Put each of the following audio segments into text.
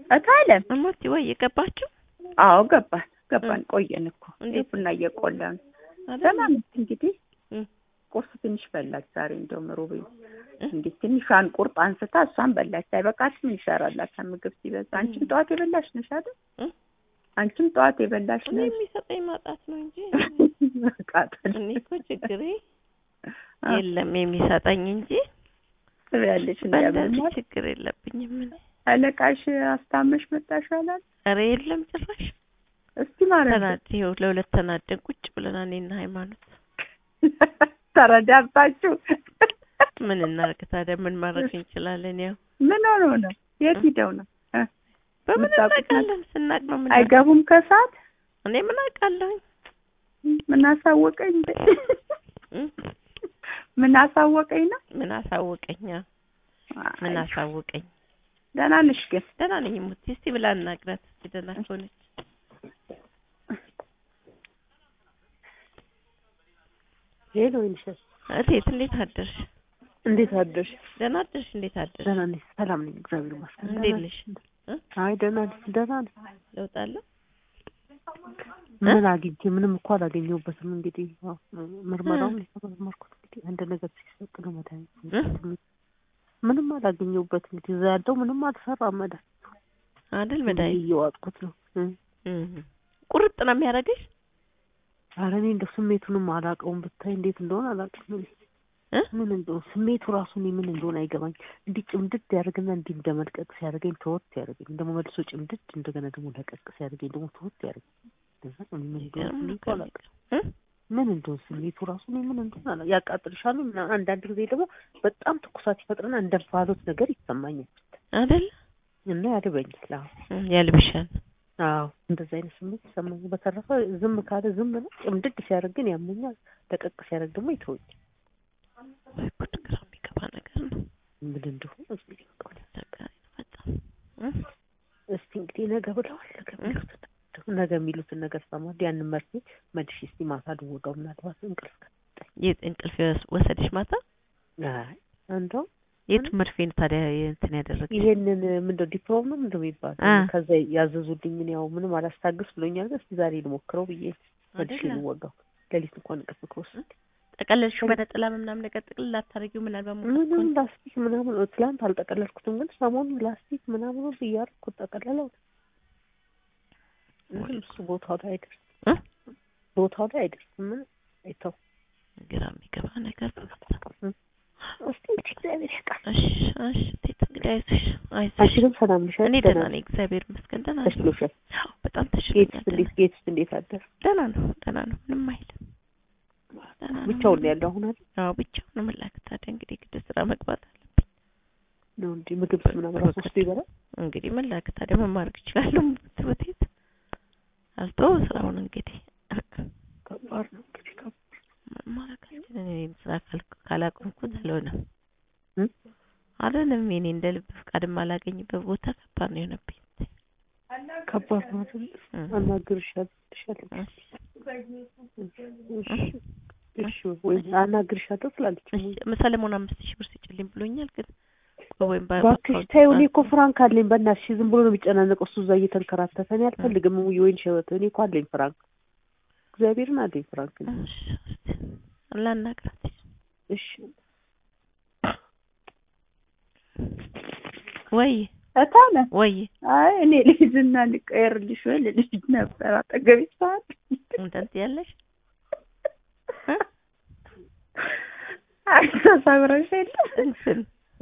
እታለም እሞቲ ወይ የገባችሁ አዎ ገባን ገባን ቆየን እኮ እንዴት? ቡና እየቆላ ነው አይደል? ደህና ነች እንግዲህ እም፣ ቁርስ ትንሽ በላች ዛሬ እንደውም ሩብ እ? እንዴት ትንሿን ቁርጥ አንስታ እሷን በላች አይበቃት ምን ይሰራላታል ምግብ ሲበዛ አንቺም እም። ጠዋት የበላሽ ነሽ አይደል እ? አንቺም ጠዋት የበላሽ እኔ ነሽ የሚሰጠኝ ማጣት ነው እንጂ መቃጠል እኔ እኮ ችግሬ የለም የሚሰጠኝ እንጂ ትበያለሽ በእንደዚህ እንዲያምማል ችግር የለብኝም። እኔ አለቃሽ አስታመሽ መጣሽ አላል ኧረ የለም ጭራሽ እስቲ ማለት ነው ተናድ ይኸው ለሁለት ተናደን ቁጭ ብለናል እኔና ሃይማኖት። ተረዳባችሁ ምን እናርግ ታዲያ? ምን ማድረግ እንችላለን? ያው ምን ሆኖ ነው የት ሂደው ነው እ? በምን የምታውቁት እናውቃለን? ስናቅ ነው ምን አይገቡም ከሰዓት እኔ ምን አውቃለሁኝ? ምን አሳወቀኝ እ? ምን አሳወቀኝ ነው ምን አሳወቀኝ? አዎ፣ ምን አይ፣ አሳወቀኝ? ደህና ነሽ ግን ደህና ነኝ ሙቲ። እስቲ ብላ እናግራት እስቲ ደህና ከሆነች ሄሎ ይንሸት እቴት እንዴት አደርሽ? እንዴት አደርሽ? ደህና አደርሽ? እንዴት አደርሽ? ደህና ነኝ፣ ሰላም ነኝ፣ እግዚአብሔር ይመስገን። እንዴት ደህና ነሽ? ነኝ። አይ ደህና ነኝ፣ ደህና ነኝ። ለውጥ አለ? ምን አግኝቼ ምንም እኮ አላገኘሁበትም። እንግዲህ ያው ምርመራውን የተመረመርኩት እንግዲህ አንድ ነገር ሲሰጥ ነው መድኃኒት እ? ምንም አላገኘሁበት። እንግዲህ እዛ ያለው ምንም አልሰራም። መድኃኒት አይደል እንግዲህ መድኃኒት እየዋጥኩት ነው። እ። እም። ቁርጥ ነው የሚያደርግሽ? ኧረ እኔ እንደው ስሜቱንም አላውቀውም። ብታይ እንዴት እንደሆነ አላውቅም። እኔ እ? ምን እንደሆነ ስሜቱ ራሱ እኔ ምን እንደሆነ አይገባኝ። እንዲህ ጭምድድ ያደርግና እንዲህ እንደመልቀቅ ሲያደርገኝ ተወት ያደርገኝ፣ ደግሞ መልሶ ጭምድድ እንደገና ደግሞ ለቀቅ ሲያደርገኝ ደግሞ ተወት ያደርገኝ። እንደዛ ነው። እኔ ምን እንደሆነ ይገርም ስሜቱ ነገር አላውቅም። እ? ምን እንደሆነ ስሜቱ ራሱ እኔ ምን እንደሆነ አላ ያቃጥልሻሉ እና አንዳንድ ጊዜ ደግሞ በጣም ትኩሳት ይፈጥርና እንደ እንፋሎት ነገር ይሰማኛል አይደል? እና ያልበኛል። አዎ እም፣ ያልብሻል። አዎ እንደዛ አይነት ስሜት ይሰማኛል። በተረፈ ዝም ካለ ዝም ነው። ጭምድድ ሲያደርግ ግን ያመኛል፣ ለቀቅ ሲያደርግ ደግሞ ይተወኛል። ወይ ጉድ! ግራ የሚገባ ነገር ነው። ምን እንደሆነ እንግዲህ በቃ ወዲያ አስቸጋሪ ነው በጣም እ? እስቲ እንግዲህ ነገ ብለዋል። ነገ የሚሉትን ነገ የሚሉትን ነገር ሰማሁ። ያንን መርፌ መልሼ እስቲ ማታ ልወጋው ምናልባት እንቅልፍ ከ- የት እንቅልፍ የወስ- ወሰደሽ ማታ? አይ እንደው የቱ መርፌ ነው ታዲያ እንትን ያደረግሽ? ይሄንን ምንድነው ዲፕሮም ነው ምንድነው የሚባለው? አ። ከዛ ያዘዙልኝን ያው ምንም አላስታግስ ብሎኛል። ግን እስቲ ዛሬ ልሞክረው ብዬ መልሼ አይደለ? ልወጋው። ሌሊት እንኳን እንቅልፍ ከወሰደ ጠቀለልሽው በነጠላ ምናምን ነገር ጥቅልል ላታደርጊው ምናልባት ሙቀት ምንም ከሆነ? ላስቲክ ምናምን ትላንት አልጠቀለልኩትም፣ ግን ሰሞኑን ላስቲክ ምናምን ሁሉ እያደረኩት ጠቀለለው። ወይ እሱ ቦታው ላይ አይደርስም፣ እ? ቦታው ላይ አይደርስም። ምን አይተው ግራ የሚገባ ነገር ነው በጣም። እስቲ እንግዲህ እግዚአብሔር ያውቃል። እሺ እሺ እቴት እንግዲህ አይዞሽ አንቺ አይዞሽ። ግን ሰላም ነሽ? እኔ ደህና ነኝ እግዚአብሔር ይመስገን ደህና ነኝ። ተሽሎሻል? አዎ በጣም ጌትስ ተሽሎኛል። እንዴት ጌትስ እንዴት አደረ? ደህና ነው ደህና ነው ምንም አይልም። ደህና ነው። ብቻውን ነው ያለው አሁን አይደል? አዎ ብቻውን ነው ምላክ ታዲያ እንግዲህ ግድ ስራ መግባት አለ ነው እንጂ ምግብ ምናምን ራሱ ወስዶ ይበላል። እንግዲህ ምን ላክ ታዲያ ምን ማድረግ እችላለሁ? ትውቴት አልተው ስራውን እንግዲህ ከባድ ነው እንግዲህ ከባድ ምን ማድረግ አልችልም። እኔም ስራ ካል- ካላቆምኩት አልሆነም እ? አልሆነም። እኔ እንደ ልብ ፍቃድ የማላገኝበት ቦታ ከባድ ነው የሆነብኝ። ከባድ ነው አይደል? እ። አናግርሻለሁ ትልሻለች። እሺ። እሺ እሺ ወይ አናግርሻለሁ ትላለች። እሺ፣ ሰለሞን አምስት ሺህ ብር ስጭልኝ ብሎኛል። ግን ወይም በ- እባክሽ በአካውንት- ተይው። እኔ እኮ ፍራንክ አለኝ። በእናትሽ ዝም ብሎ ነው የሚጨናነቀው እሱ እዛ እየተንከራተተ። እኔ አልፈልግም የወይን ሸበተ። እኔ እኮ አለኝ ፍራንክ፣ እግዚአብሔርን አለኝ ፍራንክ። እኔ። እሺ፣ እስቲ ላናግራት። እሺ ወይ እታለ ወይ አይ እኔ ልሂድና ልቀየርልሽ ወይ ልልሽ ነበር አጠገቤ ሰዓት እንትን ያለሽ እ? አይ ተሰብረሽ የለ እንትን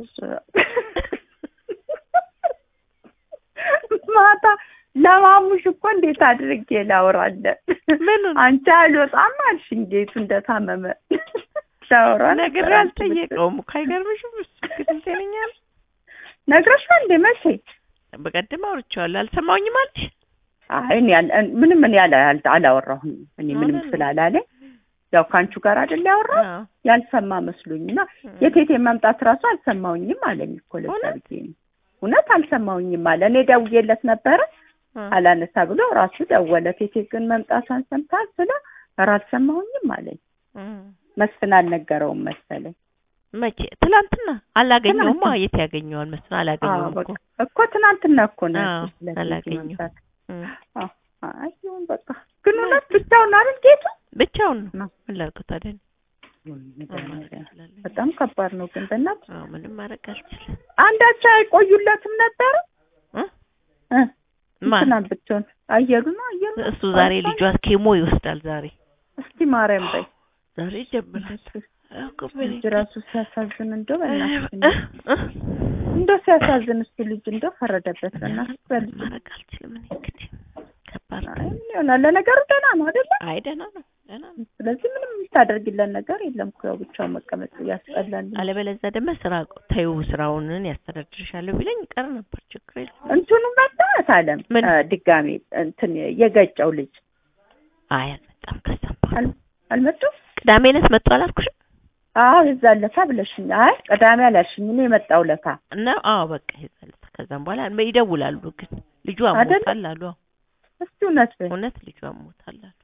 ማታ ለማሙሽ እኮ እንዴት አድርጌ ላውራለን? ምኑን አንቺ አልወጣም አልሽ እንዴቱ እንደታመመ ላውራ ነግሬ ነበር። አልጠየቀውም እኮ አይገርምሽም? እሱ ግን እንትን ይለኛል። ነግረሽው እንዴ መቼ? በቀደም አውርቼዋለሁ አልሰማሁኝም አለሽ። አይ እኔ አል- ምንም እኔ አላ- አል- አላወራሁም እኔ ምንም አይደለም። ስላላለ ያው ከአንቺ ጋር አይደል ያወራው አዎ። ያልሰማ መስሎኝና የቴቴ መምጣት እራሱ አልሰማሁኝም አለኝ እኮ ለዛ እውነት? ብዬ ነው። እውነት አልሰማሁኝም አለ። እኔ ደውዬለት ነበረ እ። አላነሳ ብሎ ራሱ ደወለ። ቴቴ ግን መምጣቷን ሰምታል ስለ ኧረ አልሰማሁኝም አለኝ። እ። መስፍን አልነገረውም መሰለኝ። መቼ ትላንትና አላገኘውማ ትናንትና። የት ያገኘዋል መስሎኝ አዎ አላገኘውም በቃ እኮ እኮ ትናንትና እኮ ነው አዎ፣ ያልኩሽ ስለዚህ አላገኘሁም። መምጣት። እም። አዎ አይ ይሁን በቃ ግን እውነት ብቻውን አይደል ጌቱ ብቻውን ነው ነው። ምን ላድርገው ታዲያ እኔ? ምን ማድረግ መድኃኒዓለም። እችላለሁ? በጣም ከባድ ነው ግን በእናትህ አዎ ምንም ማድረግ አልችልም አንዳቸው አይቆዩለትም ነበረ እ? እ ማን እንትና ብትሆን አየሉ ነው አየሉ ነው። እሱ ዛሬ ልጇ ኬሞ ይወስዳል ዛሬ እስቲ ማርያም በይ ዛሬ ጀምራል ልጅ ራሱ ሲያሳዝን እንደው በእናትህ እ? እ? እንደው ሲያሳዝን እሱ ልጅ እንደው ፈረደበት በእናትህ በልጅ ማድረግ አልችልም እኔ እንግዲህ ከባድ ነው አይ ምን ይሆናል ለነገሩ ደህና ነው አይደለ አይ ደህና ነው ደህና ነው ስለዚህ ምንም የምታደርጊለን ነገር የለም እኮ ያው ብቻውን መቀመጥ ያስጠላል አለበለዚያ ደግሞ ስራ ተይው ስራውንን ያስተዳድርሻለሁ ቢለኝ ቀር ነበር ችግር የለም እንትኑ መጣት አለም ምን? አ፣ ድጋሜ እንትን የገጨው ልጅ አይ አልመጣም ከዛም በኋላ አል- አልመጡም ቅዳሜ ዕለት መጡ አላልኩሽም አዎ የዛን ለታ ብለሽኝ አይ ቅዳሜ አላልሽኝ እኔ የመጣው ለታ እና አዎ በቃ ይዛለታ ከዛም በኋላ ይደውላሉ ግን ልጁ አይደለ? አሞታል አሉ አዎ እስቲ እውነት በይ እውነት ልጁ አሞታል አሉ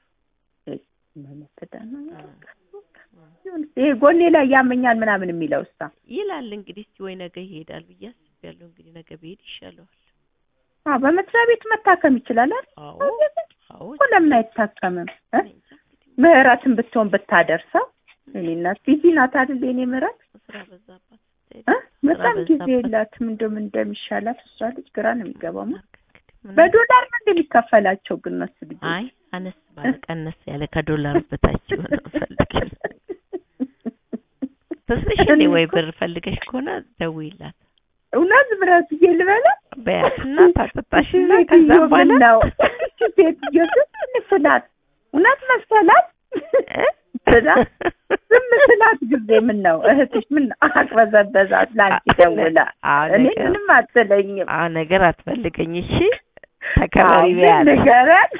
ይሄ ጎኔ ላይ ያመኛል ምናምን የሚለው እሷ ይላል እንግዲህ እስቲ ወይ ነገ ይሄዳል ብዬ አስቤያለሁ እንግዲህ ነገ ብሄድ ይሻለዋል አዎ በመስሪያ ቤት መታከም ይችላል አይደል አዎ አዎ እኮ ለምን አይታከምም እ? እኔ እንጃ እንግዲህ ምህረትን ብትሆን ብታደርሰው እኔ እናት ቢዚ ናት አይደል የኔ ምህረት ስራ በዛባት እ? በጣም ጊዜ በዛባት። የላትም እንደውም እንደሚሻላት እሷ ልጅ ግራ ነው የሚገባው ማ- ማርክ እንግዲህ ምን በዶላር ነው እንደሚከፈላቸው ግን እነሱ ልጆች አይ አነስ ባለ ቀነስ ያለ ከዶላር በታች የሆነ ፈልግ ተስልሽ እኔ ወይ ብር ፈልገሽ ከሆነ ደውይላት እውነት ብረት ልበላ በያትና ታጠጣሽና ከዛ በኋላ ነው ሴትዮ ዝም ስላት እውነት መሰላት ብላ ዝም ስላት ጊዜ ምን ነው እህትሽ ምን አቅበዘበዛት ለአንቺ ደውላ አዎ እኔ ነገር ምንም አትለኝም አዎ ነገር አትፈልገኝ እሺ ተከበሪ አዎ፣ በያት ንገሪያት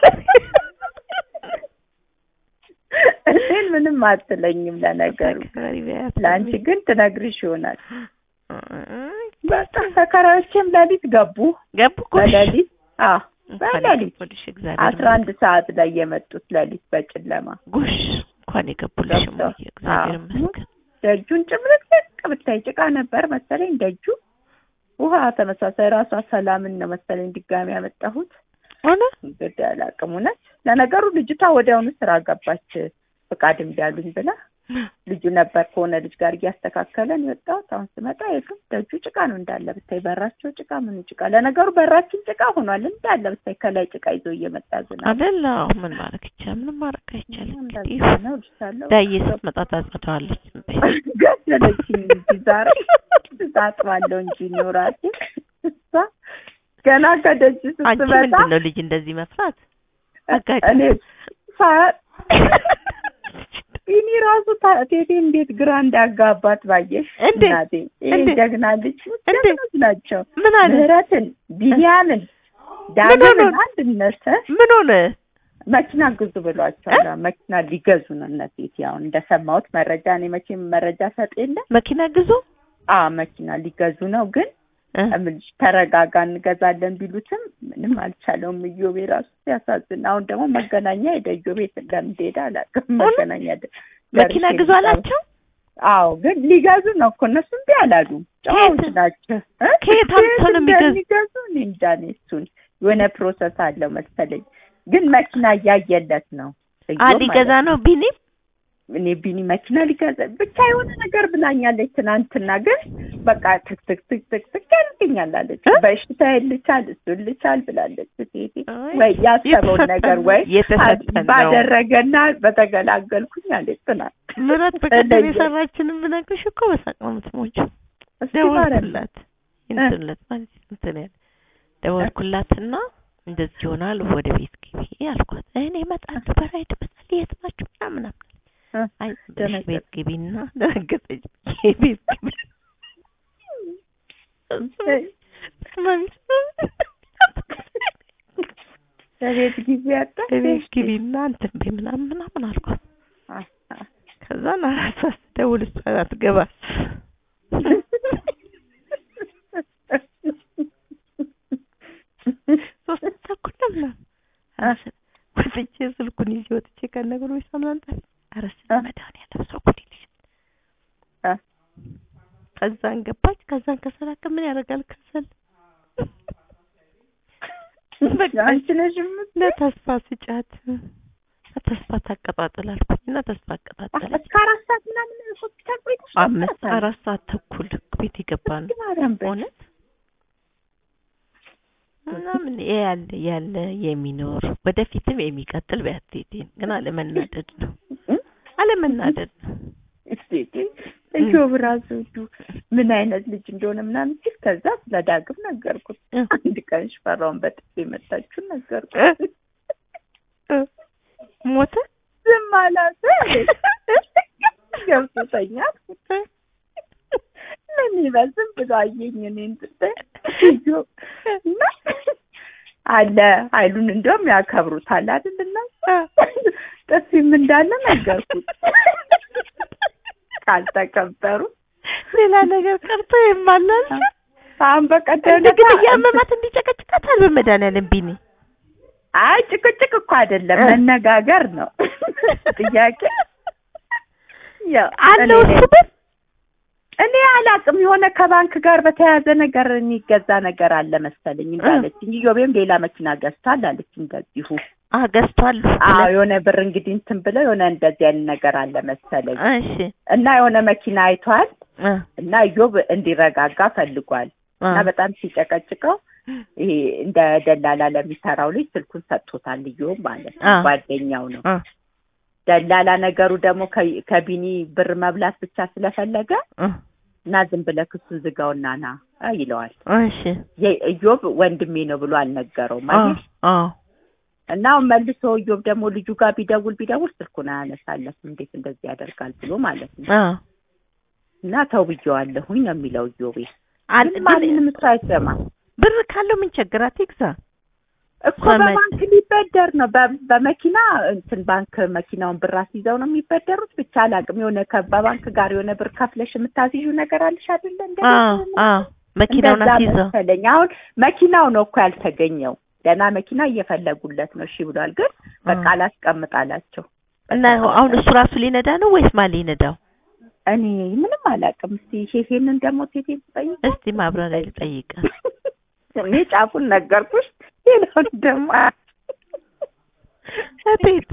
እኔን ምንም አትለኝም ለነገሩ ተከበሪ በያት ለአንቺ ግን ትነግርሽ ይሆናል እ- በቃ ተከራዮቼም ሌሊት ገቡ ገቡ እኮ እሺ። በሌሊት አዎ እንኳን በሌሊት የገቡልሽ እግዚአብሔር አስራ አንድ ሰዓት ላይ የመጡት ሌሊት በጨለማ ጎሽ እንኳን የገቡልሽ ገብተው። እሙዬ እግዚአብሔር አዎ። ይመስገን ደጁን ጭምልቅልቅ ብታይ ጭቃ ነበር መሰለኝ ደጁ ውሃ ተመሳሳይ ራሷ ሰላምን ነው መሰለኝ ድጋሚ ያመጣሁት ሆነ እንግዲህ አላውቅም እውነት ለነገሩ ልጅቷ ወዲያውኑ ስራ ገባች ፍቃድ እምቢ አሉኝ ብላ ልጁ ነበር ከሆነ ልጅ ጋር እያስተካከለን የወጣሁት አሁን ስመጣ የግም ደጁ ጭቃ ነው እንዳለ ብታይ በራቸው ጭቃ ምኑ ጭቃ ለነገሩ በራችን ጭቃ ሆኗል እንዳለ ብታይ ከላይ ጭቃ ይዞ እየመጣ ዝናብ አይደል አዎ ምን ማድረግ ይቻላል ምንም ማድረግ አይቻልም እንግዲህ እንደዛ ነው እልሻለሁ ዳዬ ስትመጣ ታጸደዋለች ዝም በይ ገደለችኝ እንጂ ዛሬ ታጥባለሁ እንጂ ኖራት እሷ ገና ከደጅ አንቺ ስትመጣ ምንድን ነው ልጅ እንደዚህ መፍራት አጋጭ እኔ ሳያት ይኒ ራሱ ታ- ቴቴ እንዴት ግራ እንዳጋባት ባየሽ እንዴ? እናቴ ይሄ እንዴ? ጀግና ልጅ እንዴ? ጀግኖች ናቸው ምን አለ ምህረትን ቢንያምን ሆነ? ዳግምን አንድነት እ? ምን ሆነ መኪና ግዙ ብሏቸዋል መኪና ሊገዙ ነው እነ ቴቴ አሁን እንደሰማሁት መረጃ እኔ መቼም መረጃ ሰጥ የለ መኪና ግዙ አ መኪና ሊገዙ ነው ግን እ? እምልሽ ተረጋጋ እንገዛለን ቢሉትም ምንም አልቻለውም። እዮቤ ራሱ ሲያሳዝን። አሁን ደግሞ መገናኛ ሄደ እዮቤ እንደምትሄድ አላውቅም። መገናኛ ደ- መኪና ደርሼ ግዙ ልጠራ- አላቸው አዎ ግን ሊገዙ ነው እኮ እነሱ እምቢ አላሉም። ጨዋዎች ከየት? ናቸው። እ? ከየት አምጥተው ነው የሚገዙ? እንደሚገዙ እኔ እንጃ እኔ እሱን የሆነ ፕሮሰስ አለው መሰለኝ። ግን መኪና እያየለት ነው አ እዮብ ሊገዛ ማለት ነው ቢኒ እኔ ቢኒ መኪና ሊገዛ ብቻ የሆነ ነገር ብላኛለች ትናንትና። ግን በቃ ትክ ትክ ትክ ትክ ትክ ያልብኛል አለች። እ? በሽታ ልቻል እሱን ልቻል ብላለች። ሴቴ አይ፣ ወይ ያሰበውን የተሰጠን ነገር ነው፣ ወይ የተሰጠን ነው። ባደረገና በተገላገልኩኝ አለች ትናንት። ምረት በቀደም እንደየ- የሰራችንን ብነግርሽ እኮ በሳቅ ነው የምትሞጪው። እስኪ ማረን። ደወልኩላት እንትንለት ማለት እንትን ያለ ደወልኩላትና እንደዚህ ይሆናል ወደ ቤት ግቢ አልኳት። እኔ እመጣለሁ በራይድ እመጣለሁ የት ናችሁ ምናምን ምናምን እ? አይ ዝም ብለሽ ደነገጠች። ቤት ግቢና ደነገጠች። ቤት ግቢ በቤት ጊዜ ያጣ ቤት ግቢና እንትን በይ ምናምን ምናምን አልኳት። ከዛ አራት ሰዓት ስደውል እሷ አትገባም። ሶስት ተኩል ነው ምናምን ኧረ ስለ- ወጥቼ ስልኩን ይዤ ወጥቼ ከነገሩ ሳምናንጣ ኧረ ስለ እ? መድኃኒዓለም ሰው ጉድ ይልሻል። እ? ከዛን ገባች። ከዛን ከሰላከ ምን ያደርጋል ከሰል በቃ አንቺ ነሽ የምት- ለተስፋ ስጫት ተስፋ ታቀጣጥል አልኩኝ እና ተስፋ አቀጣጠለች። እስከ አራት ሰዓት ምናምን ሆስፒታል ቆይተሽ አምስት አራት ሰዓት ተኩል ቤት የገባ ነው ማርያም በይ። እውነት እና ምን ያለ ያለ የሚኖር ወደፊትም የሚቀጥል ቢያትቴን ግን አለመናደድ ነው እ? አለመናደድ ነው። እስቲ እዮብ ራሱ እንዱ ምን አይነት ልጅ እንደሆነ ምናምን ሲል ከዛ ስለ ዳግም ነገርኩት። እ። አንድ ቀን ሽፈራውን በጥፊ የመታችሁን ነገርኩት። እ? ሞተ ዝም አላት ገብቶተኛል። ምን ይበል ዝም ብሎ አየኝ እኔን ስትል እዮብ እና አለ ኃይሉን እንደውም ያከብሩታል አይደል እና ጥፊም እንዳለ ነገርኩት። ካልተከበሩ ሌላ ነገር ቀርቶ የማላል አሁን በቀደም እንደግን እያመማት እንዲጨቀጭቃታል በመድኃኒዓለም ቢኒ አይ ጭቅጭቅ እኮ አይደለም እ። መነጋገር ነው ጥያቄ ያው አለው እኔ- እሱ ግን እኔ አላቅም የሆነ ከባንክ ጋር በተያያዘ ነገር የሚገዛ ነገር አለ መሰለኝ እንዳለችኝ ኢዮቤም ሌላ መኪና ገዝቷል አለች እንደዚሁ አ ገዝቷል አዎ የሆነ ብር እንግዲህ እንትን ብለው የሆነ እንደዚህ አይነት ነገር አለ መሰለኝ እሺ እና የሆነ መኪና አይቷል እ እና ኢዮብ እንዲረጋጋ ፈልጓል እ እና በጣም ሲጨቀጭቀው ይሄ እንደ ደላላ ለሚሰራው ልጅ ስልኩን ሰጥቶታል ኢዮብ ማለት ነው አ። ጓደኛው ነው እ ደላላ ነገሩ ደግሞ ከ- ከቢኒ ብር መብላት ብቻ ስለፈለገ እ እና ዝም ብለህ ክሱን ዝጋውና ና አ ይለዋል እሺ የኢዮብ ወንድሜ ነው ብሎ አልነገረውም አ አይደል አ እና አሁን መልሶ ኢዮብ ደግሞ ልጁ ጋር ቢደውል ቢደውል ስልኩን አያነሳለትም እንዴት እንደዚህ ያደርጋል ብሎ ማለት ነው አ እና ተው ብዬዋለሁኝ ነው የሚለው ኢዮቤ አል ግን ማንንም እሱ አይሰማም ብር ካለው ምን ቸገራት ይግዛ እኮ በመ- በባንክ ሊበደር ነው በ- በመኪና እንትን ባንክ መኪናውን ብር አስይዘው ነው የሚበደሩት ብቻ አላውቅም የሆነ ከ- በባንክ ጋር የሆነ ብር ከፍለሽ የምታስይዡ ነገር አለሽ አይደለ እንደ አ አ መኪናውን እንደዛ አስይዘው መሰለኝ አሁን መኪናው ነው እኮ ያልተገኘው ደህና መኪና እየፈለጉለት ነው እሺ ብሏል ግን በቃ አ። አላስቀምጥ አላቸው እና አሁን እሱ ራሱ ሊነዳ ነው ወይስ ማን ሊነዳው? እኔ ምንም አላውቅም እስቲ ሼፌንን ደግሞ ቴቴ ትጠይቅ እስቲ ማብራሪያ ልጠይቃት። እኔ ጫፉን ነገርኩሽ ሌላውን ደግሞ እቤት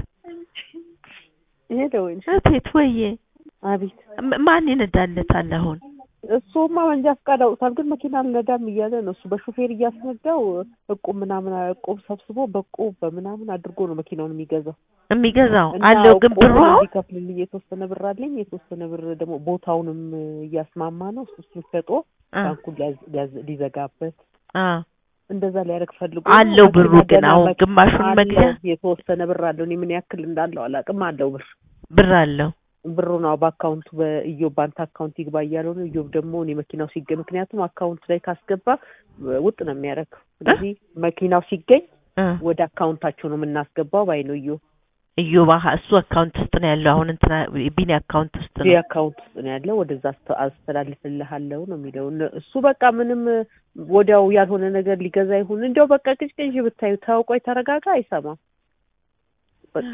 ሄደ ወይ እቤት ወዬ አቤት ም- ማን ይነዳለታል አሁን? እሱማ መንጃ ፈቃድ አውጥቷል፣ ግን መኪና አልነዳም እያለ ነው። እሱ በሾፌር እያስነዳው እቁብ ምናምን እቁብ ሰብስቦ በቁብ በምናምን አድርጎ ነው መኪናውን የሚገዛው። የሚገዛው እና አለው ግን እቁብ ብሩ አሁን እንዲከፍልልኝ የተወሰነ ብር አለኝ፣ የተወሰነ ብር ደግሞ ቦታውንም እያስማማ ነው። እሱ እሱን ሸጦ አ ባንኩን ሊያዝ- ሊያዝ- ሊዘጋበት አ እንደዛ ሊያደርግ ፈልጎ አለው መኪና ብሩ ግን ገና አሁን መኪ- ግማሹን አለው፣ መግዣ የተወሰነ ብር አለው። እኔ ምን ያክል እንዳለው አላውቅም። አለው ብር ብር አለው። ብሩ ነው በአካውንቱ በኢዮብ ባንክ አካውንት ይግባ እያለው ነው። ኢዮብ ደግሞ እኔ መኪናው ሲገኝ ምክንያቱም አካውንቱ ላይ ካስገባ ውጥ ነው የሚያደርገው። ስለዚህ መኪናው ሲገኝ እ ወደ አካውንታቸው ነው የምናስገባው ባይ ነው ኢዮብ። እዮባ እሱ አካውንት ውስጥ ነው ያለው። አሁን እንትና ቢኒ አካውንት ውስጥ እዚህ ነው። አካውንት ውስጥ ነው ያለው ወደዛ አስተ- አስተላልፍልሃለሁ ነው የሚለው። እነ- እሱ በቃ ምንም ወዲያው ያልሆነ ነገር ሊገዛ ይሁን እንዲያው በቃ ቅጭቅጭ ብታዩ ታውቆይ ተረጋጋ አይሰማም። በቃ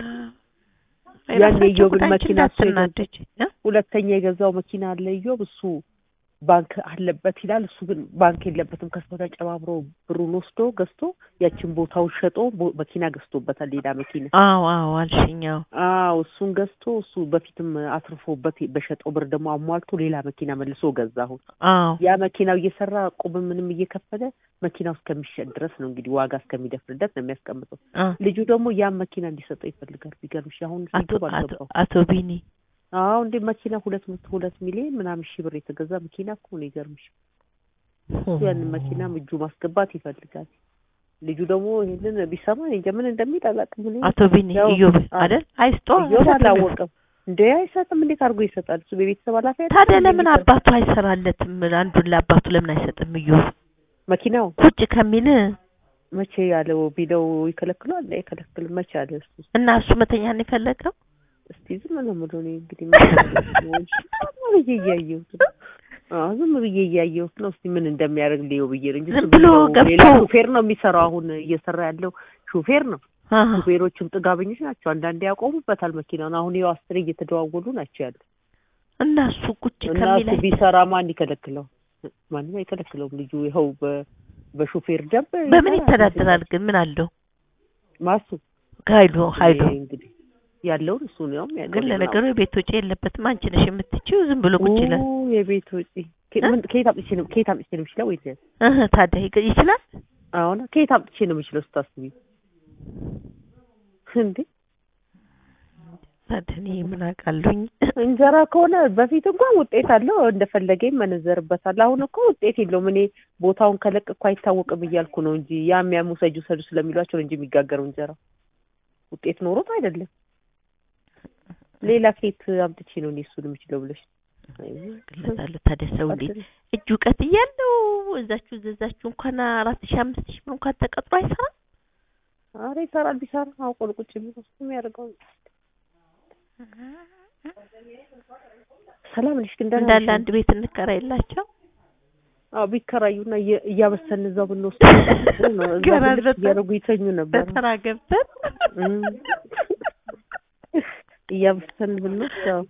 ያን የራሳቸው የኢዮብን ጉዳይ እንጂ መኪና እሱ እንዳትናደጂ እ? ሁለተኛ የገዛው መኪና አለ ኢዮብ እሱ ባንክ አለበት ይላል። እሱ ግን ባንክ የለበትም። ከሰው ተጨባብሮ ብሩን ወስዶ ገዝቶ ያችን ቦታውን ሸጦ ቦ- መኪና ገዝቶበታል። ሌላ መኪና አዎ አዎ አልሽኛው አዎ እሱን ገዝቶ እሱ በፊትም አትርፎበት በሸጠው ብር ደግሞ አሟልቶ ሌላ መኪና መልሶ ገዛ። አሁን አዎ ያ መኪናው እየሰራ ቁብ ምንም እየከፈለ መኪናው እስከሚሸጥ ድረስ ነው እንግዲህ ዋጋ እስከሚደፍርለት ነው የሚያስቀምጠው። አ ልጁ ደግሞ ያን መኪና እንዲሰጠው ይፈልጋል። ቢገርምሽ አሁን አቶ ሲገባ አቶ አልገባው አቶ ቢኒ አዎ እንዴ መኪና ሁለት መቶ ሁለት ሚሊዮን ምናምን ሺህ ብር የተገዛ መኪና እኮ ነው። ይገርምሽ ያንን መኪናም እጁ ማስገባት ይፈልጋል። ልጁ ደግሞ ይሄንን ቢሰማ እኔ እንጃ ምን እንደሚል አላውቅም። እኔ አቶ ቢኒ ያው- እዮብ አዎ። አይደል አይስጦ እዮብ አይሰጥም። አላወቀም እንዴ አይሰጥም። እንዴት አድርጎ ይሰጣል? እሱ በቤተሰብ ኃላፊ አይደለም ታዲያ እንዴ ለምን የሚሰጥ? አባቱ አይሰራለትም? አንዱን ለአባቱ ለምን አይሰጥም? እዮብ መኪናው ቁጭ ከሚል መቼ ያለው ቢለው ይከለክሏል? አይከለክልም። መቼ አለ እሱ? እና እሱ መተኛ ነው የፈለገው። እስቲ ዝም ነው የምለው እኔ እንግዲህ ምን አደርጋለሁ? ዝም ብዬ እያየሁት ነው። አዎ ዝም ብዬ እያየሁት ነው። እስቲ ምን እንደሚያደርግ ልየው ብዬ ነው እንጂ ዝም እሱ ብሎ ብለው ገብቶ- ሌላ ሹፌር ነው የሚሰራው። አሁን እየሰራ ያለው ሹፌር ነው። አሃ። ሹፌሮችም ጥጋበኞች ናቸው። አንዳንዴ ያቆሙበታል መኪናውን። አሁን ይኸው አስሬ እየተደዋወሉ ናቸው ያሉ። እና እሱ ቁጭ እና እሱ ከሚላይ ቢሰራ ማን ይከለክለው? ማንም አይከለክለውም። ልጁ ይኸው በ- በሹፌር ደንብ በምን ይሰራል። ይተዳደራል ግን ምን አለው ማሱ ኃይሉ ኃይሉ ይሄ እንግዲህ ያለውን እሱ ነው ያለው። ግን ለነገሩ የቤት ወጪ የለበትም አንቺ ነሽ የምትችይው ዝም ብሎ ቁጭ ይላል የቤት ወጪ ከ- እ? ምን- ከየት አምጥቼ ነው ከየት አምጥቼ ነው የምችለው? ወይ እህ ታዲያ ይገ- ይችላል አሁን ከየት አምጥቼ ነው የምችለው ስታስቢ እንዴ ታዲያ እኔ ምን አውቃለሁኝ እንጀራ ከሆነ በፊት እንኳን ውጤት አለው እንደፈለገ ይመነዘርበታል። አሁን እኮ ውጤት የለውም። እኔ ቦታውን ከለቅኩ አይታወቅም እያልኩ ነው እንጂ ያም ያም ውሰጁ ውሰዱ ስለሚሏቸው ነው እንጂ የሚጋገረው እንጀራ ውጤት ኖሮት አይደለም። ሌላ ኬት አምጥቼ ነው እኔ እሱን የምችለው ብለሽ ግለታለሁ ታዲያ ሰው እንዴት እጅ እውቀት እያለው እዛችሁ እዛችሁ እንኳን አራት ሺህ አምስት ሺህ ብር እንኳን ተቀጥሮ አይሰራም አረ ይሰራል። ቢሰራ አውቆ ነው ቁጭ የሚለው እሱ የሚያደርገው ሰላም ነሽ ግን ደህና እንዳለ ነሽ? አንድ ቤት እንከራይላቸው አዎ ቢከራዩና እየ- እያበሰልን እዛው ብንወስድ ነው እዛ ገና ብልጭ አልበሰል- እያደረጉ ይተኙ ነበር። በተራ ገብተን እም። እያበሰልን ብንወስድ ያው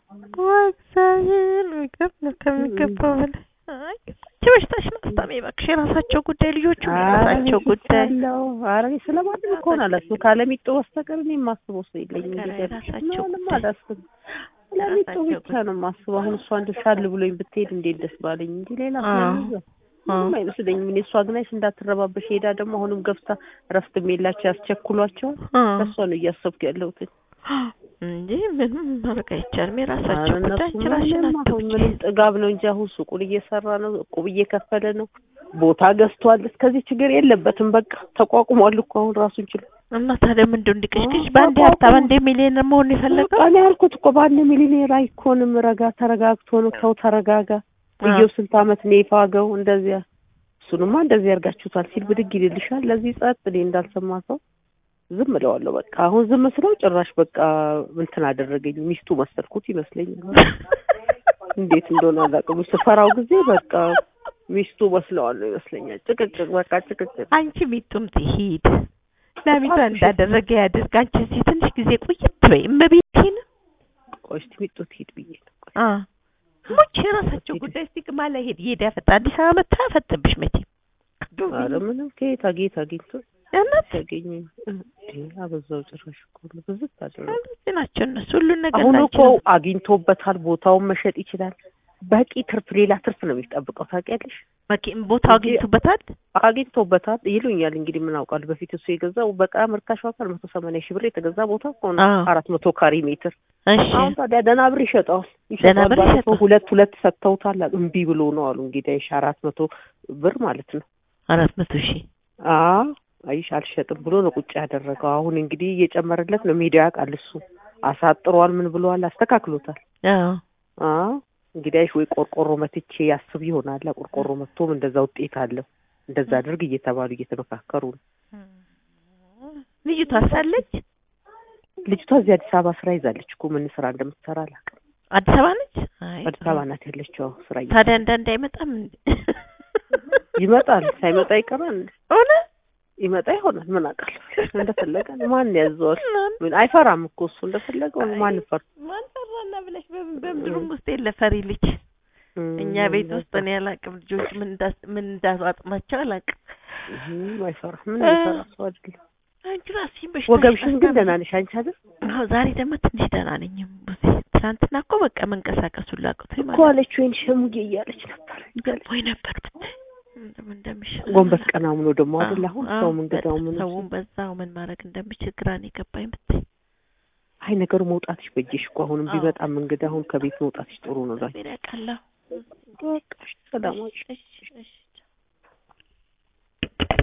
እግዚአብሔር ምግብ ነው ከሚገባው በላይ አይ ይህች በሽታሽ ነው አስታሚ እባክሽ የራሳቸው ጉዳይ ልጆቹ የራሳቸው ጉዳይ አለው። ኧረ እኔ ስለማንም እኮ ነው አላስብም። ካለሚጡ በስተቀር እኔ የማስበው ሰው የለኝም። ኧረ እንግዲህ የራሳቸው ምንም ጉዳይ። አላስብም። ስለሚጡ የራሳቸው ብቻ ነው የማስበው። አሁን እሷ እንደው ሻል ብሎኝ ብትሄድ እንዴት ደስ ባለኝ እንጂ ሌላ አዎ። ምንም ምንም አይመስለኝም። እኔ እሷ ግን አይሽ እንዳትረባበሽ ሄዳ ደግሞ አሁንም ገብታ እረፍትም የላቸው ያስቸኩሏቸዋል። ከእሷ ነው እያሰብኩ ያለሁት። እንጂ ምንም ማድረግ አይቻልም። የራሳቸው ኧረ ጉዳይ እነሱ ችራሽን ምንም አሁን አትውጪ። ምንም ጥጋብ ነው እንጂ አሁን ሱቁን እየሰራ ነው፣ እቁብ እየከፈለ ነው፣ ቦታ ገዝቷል። እስከዚህ ችግር የለበትም። በቃ ተቋቁሟል እኮ አሁን ራሱን ችሎ። እና ታዲያ ምንድን እንዲቀሽቅሽ አዎ፣ በአንዴ አዎ፣ ሀብታም አዎ። አንዴ ሚሊዮነር መሆን የፈለገው በቃ እኔ ያልኩት እኮ በአንድ ሚሊዮኔር አይኮንም። ረጋ ተረጋግቶ ነው ሰው ተረጋጋ። ልየው ስንት አመት ነው የፋገው እንደዚያ። እሱንማ እንደዚህ ያርጋችሁታል ሲል ብድግ ይልልሻል። ለዚህ ጸጥ እኔ እንዳልሰማ ሰው ዝም እለዋለሁ። በቃ አሁን ዝም ስለው ጭራሽ በቃ እንትን አደረገኝ። ሚስቱ መሰልኩት ይመስለኛል። እንዴት እንደሆነ አላውቅም። ስፈራው ጊዜ በቃ ሚስቱ መስለዋለሁ ይመስለኛል። ጭቅጭቅ በቃ ጭቅጭቅ። አንቺ ሚጡም ትሂድ ላሚቷ እንዳደረገ ያድርግ። አንቺ እዚህ ትንሽ ጊዜ ቆየት በይ። እመቤቴን ቆይ እስኪ ሚጡ ትሂድ ብዬ ነው። አ ሙች የራሳቸው ጉዳይ እስቲ ግማ ላይ ሄድ ይሄድ ያፈጣ አዲስ አበባ መታ ያፈጥብሽ መቼም ኧረ ምንም ከየት አጌት አግኝቶ ያናት ሲያገኝ አበዛው። ጭራሽ እኮ ነው ብዝት አደረገ። እዚህ ናቸው እነሱ ሁሉን ነገር አሁን ላንቺ እኮ ነው። አግኝቶበታል። ቦታውን መሸጥ ይችላል። በቂ ትርፍ፣ ሌላ ትርፍ ነው የሚጠብቀው። ታውቂያለሽ? መኪ- ቦታው አግኝቶበታል። አግኝቶበታል ይሉኛል። እንግዲህ ምን አውቃለሁ። በፊት እሱ የገዛው በጣም ርካሽ ዋጋ መቶ ሰማንያ ሺህ ብር የተገዛ ቦታ እኮ ነው። አዎ። አራት መቶ ካሬ ሜትር። እሺ አሁን ታዲያ ደህና ብር ይሸጠዋል። ደህና ብር ባለፈው ይሸጠዋል። ሁለት ሁለት ሰጥተውታል። እምቢ ብሎ ነው አሉ። እንግዲህ አይሽ አራት መቶ ብር ማለት ነው። አራት መቶ ሺህ አዎ አይሽ አልሸጥም ብሎ ነው ቁጭ ያደረገው። አሁን እንግዲህ እየጨመረለት ነው። ሜዲያ ያውቃል እሱ አሳጥሯል። ምን ብለዋል? አስተካክሎታል። አዎ አዎ እንግዲህ አይሽ ወይ ቆርቆሮ መትቼ ያስብ ይሆናል። ቆርቆሮ መቶም እንደዛ ውጤት አለው። እንደዛ አድርግ እየተባሉ እየተመካከሩ ነው። ልጅቷ ሳለች ልጅቷ እዚህ አዲስ አበባ ስራ ይዛለች እኮ ምን ስራ እንደምትሰራ አላውቅም። አዲስ አበባ ነች። አይ አዲስ አበባ ናት ያለችው አዎ፣ ስራ እየ- ታዲያ አንዳንድ አይመጣም እንዴ? ይመጣል። ሳይመጣ ይቀራል። ሆነ ይመጣ ይሆናል። ምን አውቃለሁ። እንደፈለገ ነው። ማን ያዘዋል? ምን አይፈራም እኮ እሱ እንደፈለገው ነው። ማን ፈር ማን ፈራና ብለሽ በምን በምድሩም ውስጥ የለ ፈሪ ልጅ እኛ ቤት ውስጥ እኔ አላውቅም። ልጆች ምን እንዳስ ምን እንዳዋጥማቸው አላውቅም። አይፈራ ምን አይፈራ ሰው አይደለም። አንቺ ራስሽን በሽታ ወገብሽን ግን ደህና ነሽ አንቺ አይደል? አዎ ዛሬ ደግሞ ትንሽ ደህና ነኝ። ቡዜ ትናንትና እኮ በቃ መንቀሳቀሱን ላቅቶኝ እኮ ማለት ነው። አለች ወይን ሸሙጌ እያለች ነበር። ወይ ነበር ብታይ እንደምን እንደምሽል ጎንበስ ቀና ብሎ ደግሞ አይደል አሁን አዎ፣ ሰው እንግዳው በጣም ምን ሰውን በዛው ምን ማድረግ እንደምችል ግራ ነው የገባኝ ብታይ። አይ ነገሩ መውጣትሽ በጀሽ እኮ አሁንም አዎ። ቢመጣም እንግዳ አሁን ከቤት መውጣትሽ ጥሩ ነው። ላኪ ምን ያውቃለሁ። በቃ እሺ፣ ሰላም ዋልሽ። እሺ